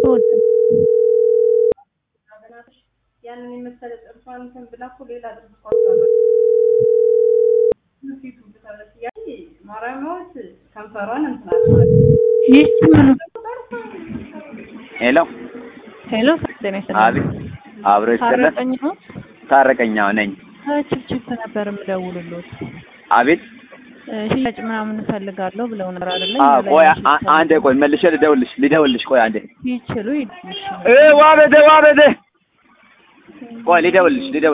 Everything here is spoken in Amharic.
ያንን የመሰለ ጥርሷን እንትን ብላ እኮ ሌላ ጥርሷ ፊቱ ብታለች ያ ማረሚያዎች ከንፈሯን እንትን ይህች ምኑ ሄሎ ሄሎ ጤና ይስጥልኝ። አቤት አብሮ ይስጥልን ታረቀኝ ነው ታረቀኛው ነኝ ችፕችፕ ነበር የምደውልሎት አቤት ሽያጭ ምናምን እፈልጋለሁ ብለው ነበር አይደለ? አ እኛ ላይ ቆይ ሽያጭ አ- አንዴ ቆይ መልሼ ልደውልሽ ልደውልሽ ቆይ አንዴ ይችሉ ይችሉ እ ዋበደ ዋበደ ቆይ ልደውልሽ ልደውል